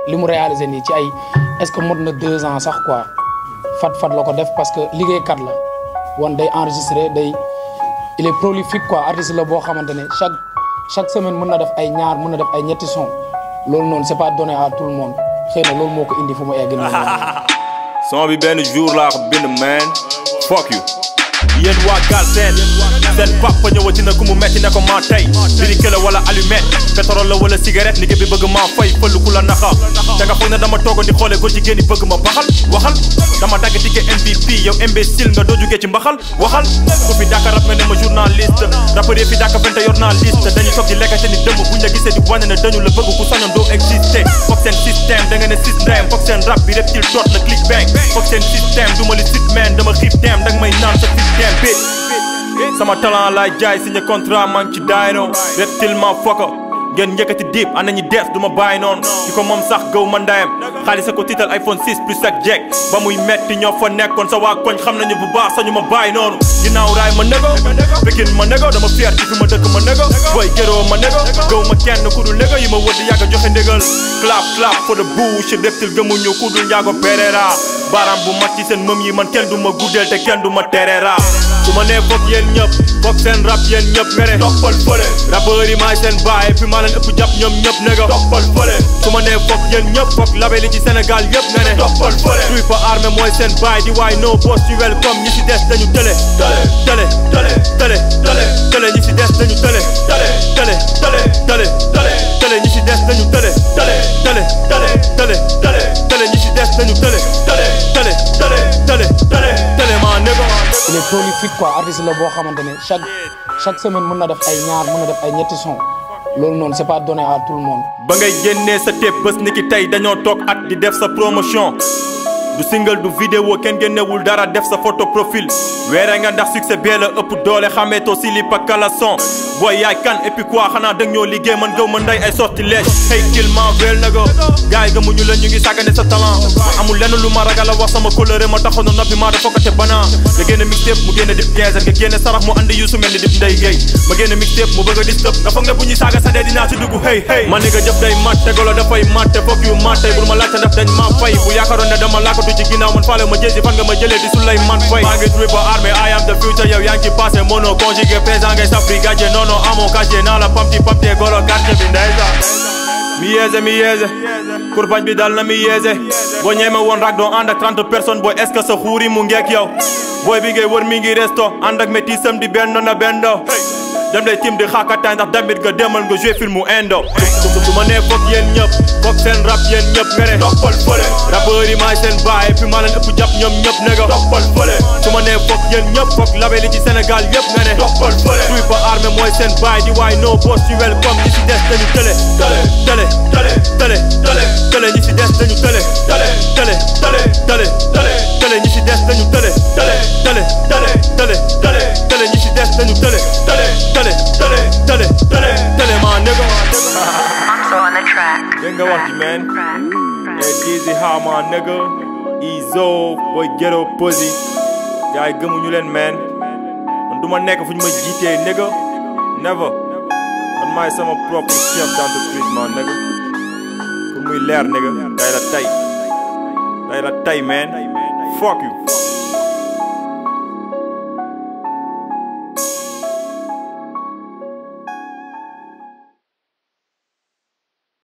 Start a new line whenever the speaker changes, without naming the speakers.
li mu réalisé nii ci ay est-ce que mot na deux ans sax quoi fat fat la ko def parce que liggéeykat la wan day enregistré day il est prolifique quoi artiste la boo xamante ne chaque chaque semaine mën na def ay ñaar mën na def ay ñetti son loolu noonu c'est pas donné à tout le monde xëy na loolu moo ko indi fu mu egg nii.
son bi benn jour laa ko bind man fuck you yéen waa Galsen seen papa ñëwati na ku mu metti ne ko maa tey birike la wala allumette pétrole la wala cigarette liggéey bi bëgg maa fay fël ku la naxa te nga foog ne dama toogoon di xoolee ko jigéen ñi bëgg ma baxal waxal dama dagg ticket MVP yow imbécile nga doo jugee ci mbaxal waxal ku fi dàkka rap nga ne ma journaliste rappeur yi fi dàkka fente yor naa liste dañuy toog di lekkante ni dëmm buñ la gisee di wane ne dañu la bëgg ku sañoon doo exister foog seen système da nga ne système foog seen rap bi reptile doot la click bang foog seen système du ma li sit man dama xiif dem danga may naan sa système bitch sama talent laay jaay signé contrat man ci daayno reptile ma fokka ngeen njëkkati diip ana ñi dees du ma bàyyi noonu ki ko moom sax gëw ma ndayam xaalis a ko tiital iPhone 6 plus ak jekk ba muy metti ñoo fa nekkoon sa waa koñ xam nañu bu baax sañu ma bàyyi noonu ginnaaw raay ma nego Pikine ma nego dama fier ci fi ma dëkk ma nego boy géroo ma nego gëw ma kenn ku dul nego yi ma wër di yàgg joxe ndégal clap clap for the bush reptile gëmuñu ku dul njaago Pereira baaraam bu mat ci seen mëm yi man kenn du ma guddeel te kenn du ma tereera su ma nee foog yéen ñëpp foog seen rap yéen ñëpp mere toppal fële rappeur yi maay seen baay puis maa leen ëpp jàpp ñoom ñëpp nega toppal fële su ma nee foog yéen ñëpp foog label yi ci Sénégal yëpp nga ne toppal fële tuy fa armée mooy seen baay di waay no boss ci welcome ñi si des dañu tële tële tële tële tële tële ñi si des dañu tële tële tële tële tële tële tële ñi si des dañu tële tële tële tële tële tële tële ñi si des dañu tële tële tële tële tële tële tële maa nego
il est prolifique quoi artiste la boo xamante ne chaque chaque semaine mën na def ay ñaar mën na def ay ñetti son loolu noonu c'est pas donné à tout le monde.
ba ngay génnee sa tape bés ni ki tey dañoo toog at di def sa promotion du single du vidéo kenn génnewul dara def sa photo profil weere nga ndax succès bee la ëpp doole xameetoo si li pakala son booy yaay kan et puis quoi xanaa dang ñoo liggéey man gëw ma nday ay sortilège hey kill ma weel na go gars yi gëmuñu la ñu ngi sàggane sa talent amul lenn lu ma ragal a wax sama coloré ma taxoon na noppi maa dafa ko te banaa nga génne mixtape mu génne dip quinze nga génne sarax mu andi yu su mel ni dip ndey géey ma génne mixtape mu bëgg a disturb nga foog ne bu ñuy saaga sa dee dinaa si dugg hey hey man ni nga jëf day mat te golo dafay mat te foog yu mat tey bul ma laajte def dañ ma fay bu yaakaaroon ne dama laakatu ci ginnaaw man faale ma jësi fan nga ma jëlee di sulay man fay maa ngi triple armée I am the future yow yaa ngi ci passé mono conjugué présent ngay safri gàcce non non amoo cachet naa la pamti pamti golo quartier bi ndeysaan mi yeese mi yeese kurbañ bi dal na mi yeese boo ñeeme woon rak doo ànd ak 30 personnes booy est-ce que sa xuuri mu ngeek yow booy bi ngay wër mi ngi resto ànd ak métisam di benn na bendo dem lay tim di xaakataay ndax damit nga demal nga joué filmu indo su ma nee foog yéen ñëpp foog seen rap yéen ñëpp nga ne toppal fële rappeur yi maay seen baay puis maa leen ëpp jàpp ñoom ñëpp ne nga toppal fële su ma nee foog yéen ñëpp foog label yi ci Sénégal yëpp nga ne toppal fële tuy fa armée mooy seen baay di waay no boss ci welcome ñi si des dañu tële tële tële tële tële tële tële ñi si des dañu tële tële tële tële tële tële tële ñi si des dañu tële tële tële tële tële tële tële ñi si des dañu tële tële tële tële tële tële tële maa nego
So on the track.
dégg nga wax ji man hey Dizzy how my nigga Izo boy ghetto pussy gars yi gëmuñu leen man man du ma nekk fu ñu ma jiitee nigga never man maay sama propre chef d'entreprise man nigga pour muy leer nigga day la tay day la tay man fuck you